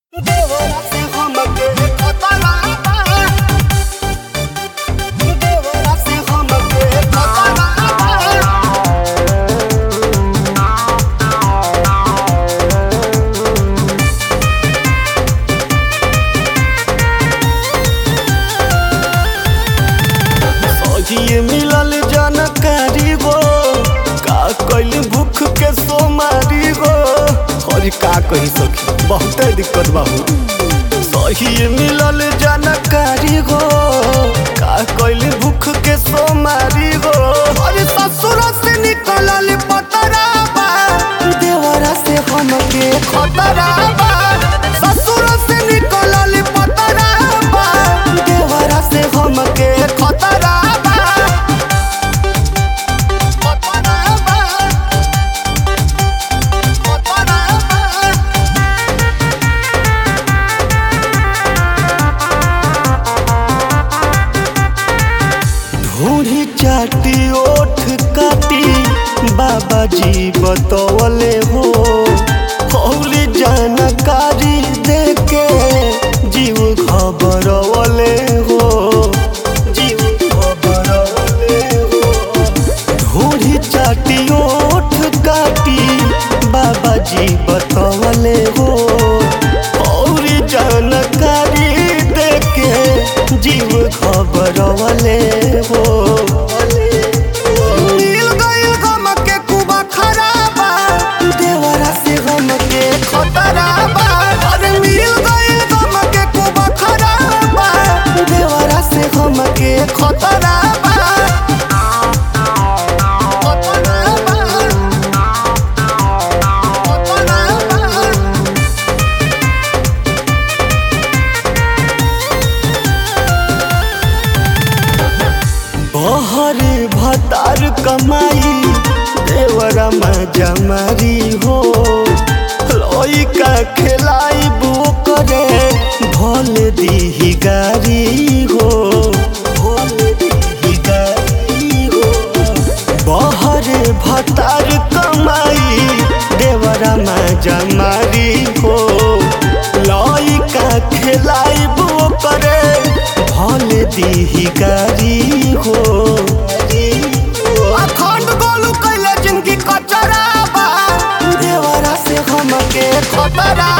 सहिए मिलल जानकारी गो का कैली भूख के सोमारी गो और का कही सखी बहुते दिक्कत बाबू सहिए मिलल जानकारी गो का कैली भूख के सोमारी गो और ससुर से निकलल पतराबा देवरा से हमके खतराबा ससुर से निकलल पतराबा देवरा से हमके खतराबा खतराबा खतराबा ढूढ़ी चाटी ओठ काटी बाबा जी बतौले हो हौली जानकारी देके जीव खबरवले हो जीव खबरवले हो ढूढ़ी चाटी ओठ काटी बाबा जी बतौले हो और जानकारी देके जीव खबरवले हो मिल गइल गम के कुबा खराबा देवरा से गम के खतराबा अरे मिल गइल गम के कुबा खराबा देवरा से गम के खतराबा खतराबा खतराबा बहर भतार कमाई देवरा में जमारी हो लइका खेलाई बो करे भल दीही गारी हो भल दीही गारी हो बहर भतार कमाई देवरा में जमारी हो लइका खेलाई बो करे भल दीही गारी हो अखंड गोलू कैले जिनकी कचराबा देवरा से हमके खतरा